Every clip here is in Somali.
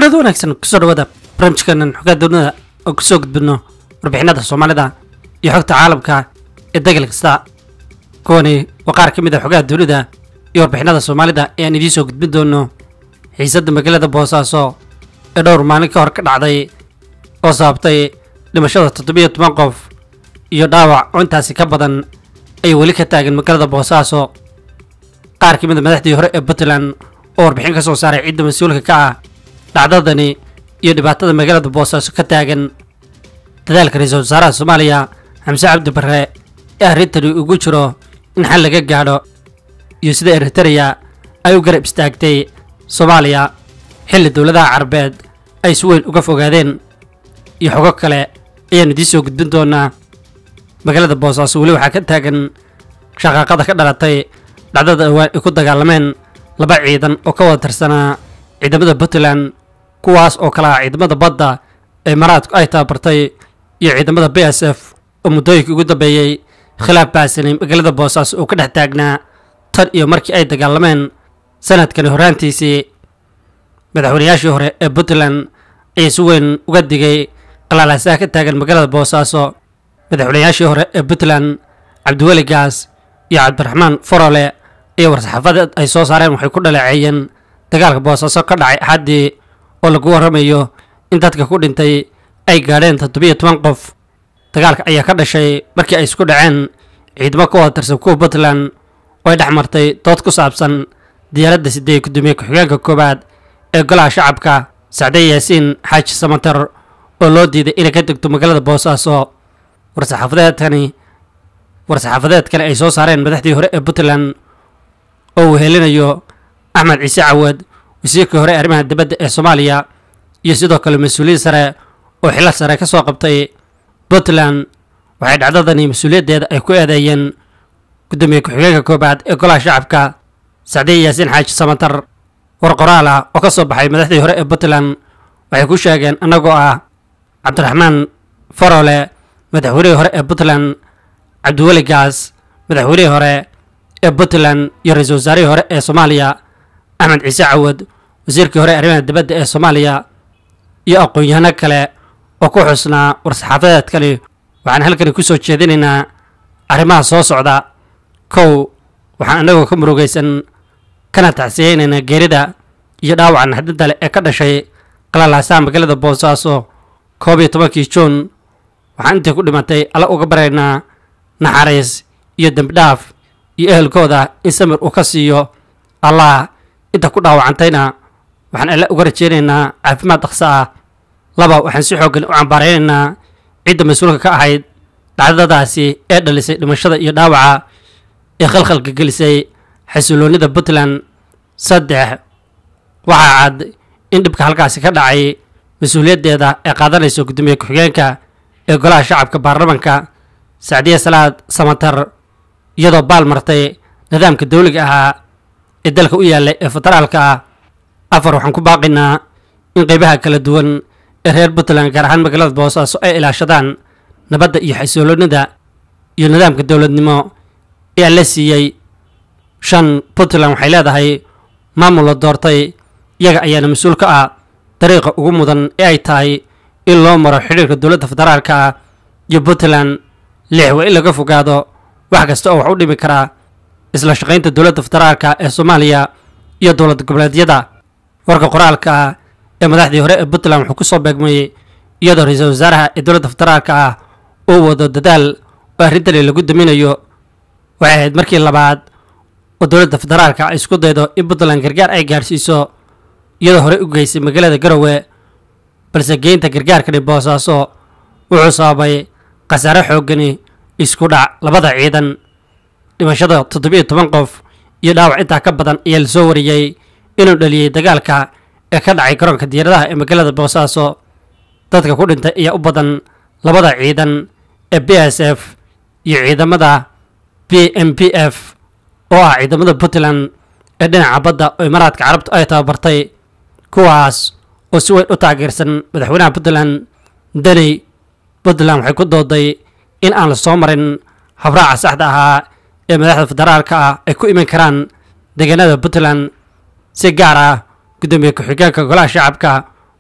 kulanada wanaagsan kusoo dhawaada barnaamijkeenan xogaa doonada oo kusoo gudbino warbixinada soomaalida iyo xogta caalamka ee degal kasta kuwani waa qaar ka mid a xogaha dunida iyo warbixinada soomaalida ee aan idiin soo gudbin doono xiisadda magaalada boosaaso ee dhowr maalin ka hor ka dhacday oo sababtay dhimashada toddobiyo toban qof iyo dhaawac oo intaasi ka badan ay weli ka taagan magaalada boosaaso qaar ka mid a madaxdii hore ee puntland oo warbixin ka soo saaray ciidda mas-uulka ka ah dhacdadani iyo dhibaatada magaalada boosaaso ka taagan dadaalka ra-iisul wasaaraha soomaaliya xamse cabdi barre ee arrintani ugu jiro in xal laga gaadho iyo sida eritereya ay u garab istaagtay soomaaliya xilli dowladaha carabeed ay si weyn uga fogaadeen iyo xogo kale ayaanu idiin soo gudbin doonaa magaalada boosaaso weli waxaa ka taagan shaqaaqada ka dhalatay dhacdada awaan ay ku dagaalameen laba ciidan oo ka wada tirsanaa ciidamada puntland kuwaas oo kale ah ciidamada badda ee maraadku ay tababartay iyo ciidamada b s f oo muddooyinkii ugu dambeeyey khilaaf baasanay magaalada boosaaso oo ka dhex taagnaa tan iyo markii ay dagaalameen sanadkani horraantiisii madaxweynayaashii hore ee puntland ayaa si weyn uga digay qalaalaasaha ka taagan magaalada boosaaso madaxweynayaashii hore ee puntland cabdiweli gaas iyo cabdiraxmaan forole iyo war-saxaafadeed ay soo saareen waxay ku dhaleeceeyeen dagaalka boosaaso ka dhacay axaddii oo lagu warramayo in dadka ku dhintay ay gaadheen toddobiyo toban qof dagaalka ayaa ka dhashay markii ay isku dhaceen ciidamo ka wada tirsan kuwa puntland oo ay dhex martay dood ku saabsan diyaaradda sideeye gudoomiye ku-xigeenka koowaad ee golaha shacabka sacde yaasiin xaaji samater oo loo diiday inay ka degto magaalada boosaaso war-saxaafadeedkani war-saxaafadeedkani ay soo saareen madaxdii hore ee puntland oo uu helinayo axmed ciise cawad wasiirkii hore ee arrimaha dibadda ee soomaaliya iyo sidoo kale mas-uuliyiin sare oo xilal sare ka soo qabtay puntland waxay dhacdadani mas-uuliyaddeeda ay ku eedeeyeen gudoomiye ku-xigeenka koobaad ee golaha shacabka sacdiye yaasiin xaaji samatar war qoraal ah oo ka soo baxay madaxdii hore ee puntland waxay ku sheegeen annagoo ah cabdiraxmaan farole madaxweynihii hore ee puntland cabdiweli gaas madaxweynihii hore ee puntland iyo ra-iisul wasaarihii hore ee soomaaliya axmed ciise cawad wasiirkii hore ee arrimaha dibadda ee soomaaliya iyo aqoon-yahano kale oo ku xusnaa war-saxaafadeedkani waxaan halkani ku soo jeedinaynaa arrimaha soo socda kow waxaan annagoo ka murugaysan kana tacsiyeynaynaa geerida iyo dhaawaca naxdinta leh ee ka dhashay qalalaasaha magaalada boosaaso koob iyo tobankii juun waxaan intii ku dhimatay alla uga baraynaa naxariis iyo dembidhaaf iyo ehelkooda in samir uu ka siiyo allah inta ku dhaawacantayna waxaan alle uga rajeynaynaa caafimaad dhaqso ah laba waxaan si xooggan u cambaaraynaynaa cidda mas-uulka ka ahayd dhacdadaasi ee dhalisay dhimashada iyo dhaawaca ee khalkhalka gelisay xasiloonnida puntland saddex waxaa cad in dhibka halkaasi ka dhacay mas-uuliyaddeeda ee qaadanaysa gudoomiye ku-xigeenka ee golaha shacabka baarlamanka sacdiye salaad samatar iyadoo baal martay nidaamka dawliga ahaa ee dalka u yaallay ee federaalka ah afar waxaan ku baaqaynaa in qeybaha kala duwan ee reer puntland gaar ahaan magaalada boosaaso ay ilaashadaan nabadda iyo xasiloonida iyo nidaamka dowladnimo ee la siiyey shan puntland waxay leedahay maamul la doortay iyaga ayaana mas-uul ka ah dariiqa ugu mudan ee ay tahay in loo maro xidhiirka dowladda federaalka ah iyo puntland lix waa in laga fogaado wax kasta oo wax u dhimi karaa isla shaqaynta dowladda federaalka ee soomaaliya iyo dowlad goboleedyada warka qoraalka ah ee madaxdii hore ee puntland wuxuu ku soo beegmayey iyadoo ra-iisul wasaaraha ee dowladda federaalka ah uu wado dadaal oo arrintani lagu daminayo waxay ahayd markii labaad oo dowladda federaalka ay isku daydo in puntland gargaar ay gaadhsiiso iyadoo horey u geysay magaalada garowe balse geynta gargaarkani boosaaso wuxuu sababay khasaare xooggani isku dhac labada ciidan dhimashada toddobiyo toban qof iyo dhaawac intaa ka badan ayaa lasoo wariyey inuu dhaliyey dagaalka ee ka dhacay garoonka diyaaradaha ee magaalada boosaaso dadka ku dhintay ayaa u badan labada ciidan ee b s f iyo ciidamada b m p f oo ah ciidamada puntland ee dhinaca badda oo imaaraadka carabtu ay tababartay kuwaas oo si weyn u taageersan madaxweynaha puntland daney puntland waxay ku dooday in aan la soo marin habraaca saxda ahaa ee madaxda federaalka ah ay ku iman karaan deegaanada puntland si gaar ah gudoomiye ku-xigeenka golaha shacabka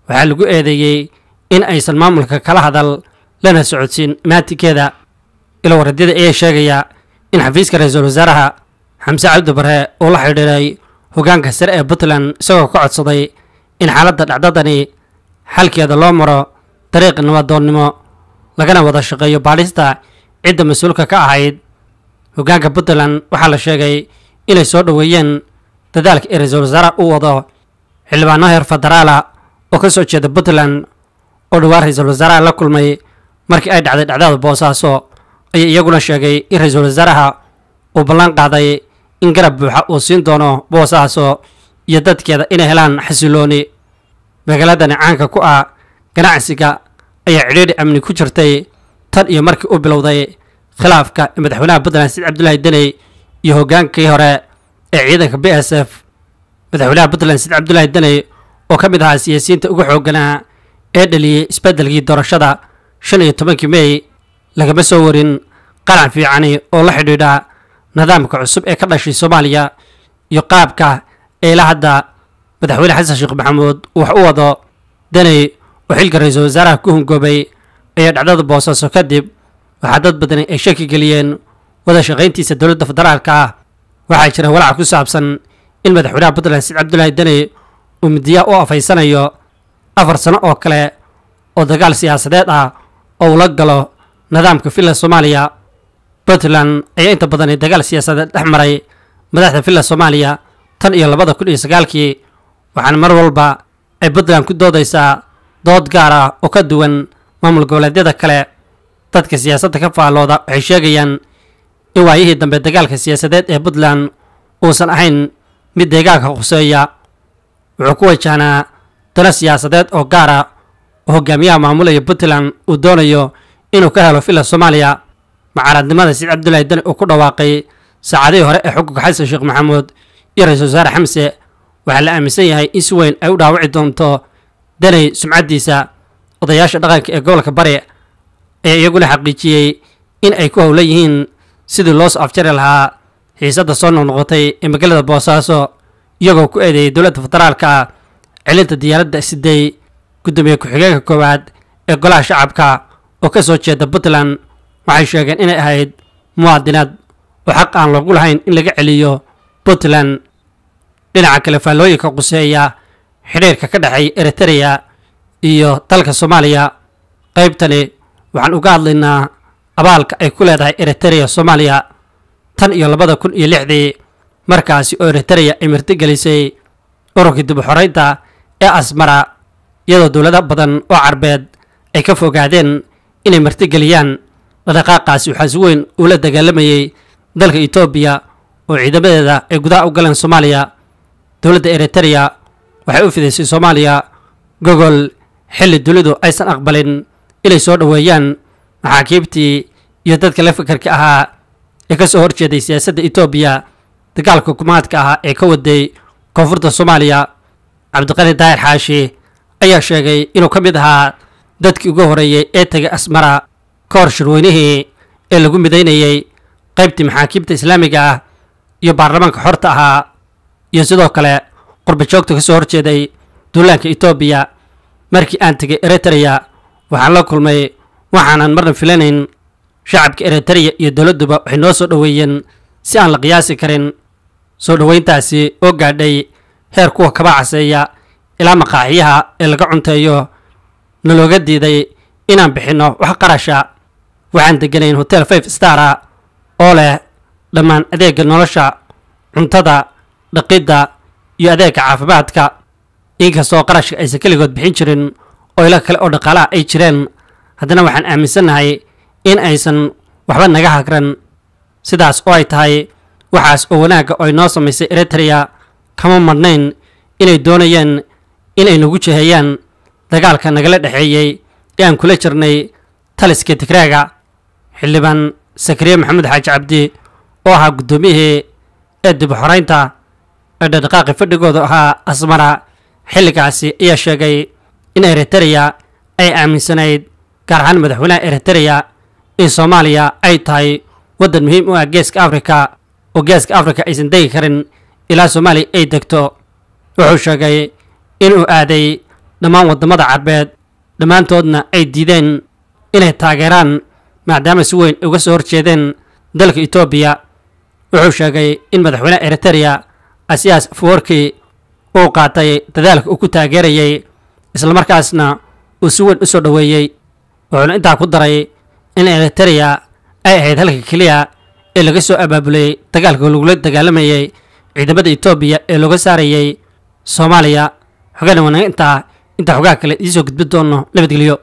waxaa lagu eedeeyey in aysan maamulka kala hadal lana socodsiin imaantinkeeda ilo waradyada ayaa sheegaya in xafiiska ra-iisul wasaaraha xamse cabdi bare uu la xidhiiray hoggaanka sare ee puntland isagoo ka codsaday in xaaladda dhacdadani xalkeeda loo maro dariiq nabadoonnimo lagana wada shaqeeyo baadhista cidda mas-uulka ka ahayd hoggaanka puntland waxaa la sheegay inay soo dhoweeyeen dadaalka ee ra-iisul wasaaraha u wado xildhibaano heer federaala oo ka soo jeeda puntland oo dhowaan ra-iisul wasaaraha la kulmay markii ay dhacday dhacdada boosaaso ayaa iyaguna sheegay in ra-iisul wasaaraha uu ballan qaaday in garab buuxa uu siin doono boosaaso iyo dadkeeda inay helaan xasilooni magaaladani caanka ku ah ganacsiga ayaa cidhiidhi amni ku jirtay tan iyo markii uu bilowday khilaafka madaxweynaha puntland said cabdullaahi deney iyo hoggaankii hore ee ciidanka b s f madaxweynaha puntland said cabdullaahi deney oo ka mid ahaa siyaasiyiinta ugu xoogganaa ee dhaliyey isbeddelkii doorashada shan iyo tobankii mey lagama soo warin qaran fiicani oo la xidhiidha nidaamka cusub ee ka dhashay soomaaliya iyo qaabka eela hadda madaxweyne xasan sheekh maxamuud uu wax u wado deney oo xilka ra-iisul wasaaraha ku hungoobay ayaa dhacdada boosaaso kadib waxaa dad badani ay shaki geliyeen wada shaqayntiisa dowladda federaalka ah waxaa jira walaac ku saabsan in madaxweynaha puntland said cabdullaahi deney uu midiyaha u afaysanayo afar sano oo kale oo dagaal siyaasadeed ah oo uu la galo nidaamka villa soomaaliya puntland ayaa inta badani dagaal siyaasadeed dhex maray madaxda villa soomaaliya tan iyo labada kun iyo sagaalkii waxaana mar walba ay puntland ku doodaysaa dood gaar ah oo ka duwan maamul goboleedyada kale dadka siyaasadda ka faallooda waxay sheegayaan in waayihii dambe dagaalka siyaasadeed ee puntland uusan ahayn mid deegaanka khuseeya wuxuu ku wajahnaa dano siyaasadeed oo gaar ah oo hogaamiyaha maamulaya puntland uu doonayo inuu ka helo villa soomaaliya mucaaradnimada said cabdullaahi deni uu ku dhawaaqay saacadihii hore ee xukunka xasan sheekh maxamuud iyo ra-iisul wasaare xamse waxaa la aaminsan yahay in si weyn ay u dhaawici doonto deney sumcaddiisa odayaasha dhaqanka ee gobolka bari ayaa iyaguna xaqiijiyey in ay ku howlan yihiin sidii loo soo afjari lahaa xiisadda soo noqnoqotay ee magaalada boosaaso iyagoo ku eedeeyay dowladda federaalka ah celinta diyaaradda siday guddoomiye ku-xigeenka koowaad ee golaha shacabka oo ka soo jeeda puntland waxay sheegeen inay ahayd muwaadinaad oo xaq aan loogu lahayn in laga celiyo puntland dhinaca kale faallooyinka quseeya xidhiirka ka dhexeeya eritrea iyo dalka soomaaliya qaybtani waxaan uga hadlaynaa abaalka ay ku leedahay eritrea soomaaliya tan iyo labada kun iyo lixdii markaasi oo eritrea ay martigelisay ururkii dib u xoreynta ee asmara iyadoo dowlado badan oo carbeed ay ka fogaadeen inay martigeliyaan dhaqdhaqaaqaasi waxaa si weyn uula dagaalamayay dalka etoobiya oo ciidamadeeda ay gudaha u galeen soomaaliya dowladda eritrea waxay u fidaysay soomaaliya gogol xilli dunidu aysan aqbalin inay soo dhoweeyaan maxaakiibtii iyo dadka la fikarka ahaa ee ka soo horjeeday siyaasadda etoobiya dagaalka hukumaadka ahaa ee ka waday koonfurta soomaaliya cabdiqani daahir xaashi ayaa sheegay inuu ka mid ahaa dadkii ugu horeeyey ee tegay asmara ka hor shirweynihii ee lagu midaynayey qaybtii maxaakiibta islaamiga ah iyo baarlamaanka xorta ahaa iyo sidoo kale qurbajoogta ka soo horjeeday duulaanka etoobiya markii aan tegay eritrea waxaan la kulmay waxaanan marna filanayn shacabka eritrea iyo dowladduba waxay noo soo dhoweeyeen si aan la qiyaasi karin soo dhoweyntaasi oo gaadhay heer kuwa kaba caseeya ilaa maqaaxiyaha ee laga cunteeyo nalooga diiday inaan bixinno wax qarasha waxaan deganayn hotel five stara oo leh dhammaan adeegga nolosha cuntada dhaqidda iyo adeegga caafimaadka inkastoo qarashka aysan keligood bixin jirin oo ilo kale oo dhaqaalaha ay jireen haddana waxaan aaminsannahay in aysan waxba naga hagran sidaas oo ay tahay waxaas oo wanaagga oo ay noo samaysay eritrea kama madhnayn inay doonayeen inay nagu jeheeyaan dagaalka nagala dhexeeyey ee aan kula jirnay taliska tigraaga xildhibaan sakariye maxamed xaaji cabdi oo ahaa guddoomiyihii ee dib u xoreynta ee dhaqdhaqaaqi fadhigooda ahaa asmara xilligaasi ayaa sheegay in eritrea ay aaminsanayd gaar ahaan madaxweynaha eritrea in soomaaliya ay tahay waddan muhiim u ah geeska afrika oo geeska afrika aysan degi karin ilaa soomaaliya ay degto wuxuu sheegay inuu aaday dhammaan waddamada carbeed dhammaantoodna ay diideen inay taageeraan maadaama si weyn uga soo horjeedeen dalka etoobiya wuxuu sheegay in madaxweynaha eritereya asiyaas afawarki uu qaatay dadaalka uu ku taageerayay islamarkaasna uu si weyn u soo dhoweeyey wuxuuna intaa ku daray in eritereya ay ahayd halka keliya ee laga soo abaabulay dagaalka lagula dagaalamayay ciidamada etoobiya ee looga saarayay soomaaliya xogana wanaag intaa intaa xogaha kale idiisoo gudbi doono nabadgelyo